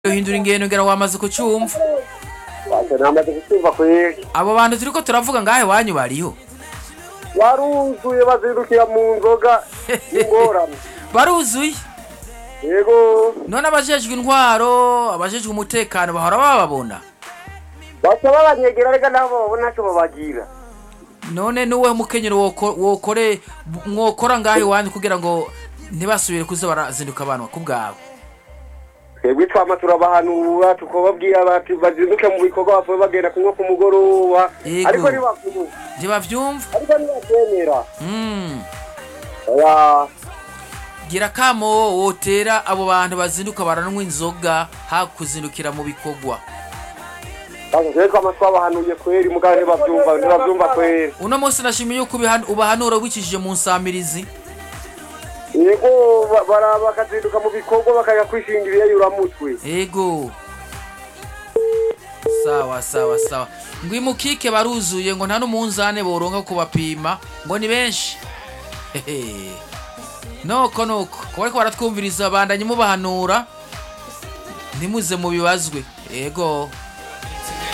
uhindura ingendo ngira wamaze kucumva Wacha namaze kucyumva kweri abo bantu turiko turavuga ngahe wanyu bariho waruzuye bazindukira mu nzoga ingorane baruzuye yego none abajejwe intwaro abajejwe umutekano bahora bababona baca babanyegera reka nabo babona ntacyo babagira none nuwe mukenyero woko- wokore mwokora ngahe wanyu kugira ngo ntibasubire kuza barazinduka abantu ku bwawe twebwe twama turabahanura tukababwira bati bazinduke mu bikorwa bapfuye bagenda kunywa ku mugoroba Yego. ariko ntibavyumva ntibavyumva ariko ntibavyemera Mm. oya gira kamo wotera abo bantu bazinduka baranwa inzoga hakuzindukira mu bikorwa Basi twebwe twama twabahanuye kweri mugabo ntibavyumva ntibavyumva kweri uno munsi nashimiye yuko ubihan- ubahanura wicishije mu nsamirizi yego ba- bara- bakazinduka mu bikorwa bakaja kwishingirira yuramutwe ego sawa sawa sawa ngo imukike baruzuye ngo nta n'umunzane boronka kubapima ngo ni benshi Hehe. noko noko kuba ariko baratwumviriza bandanye mubahanura ntimuze mubibazwe ego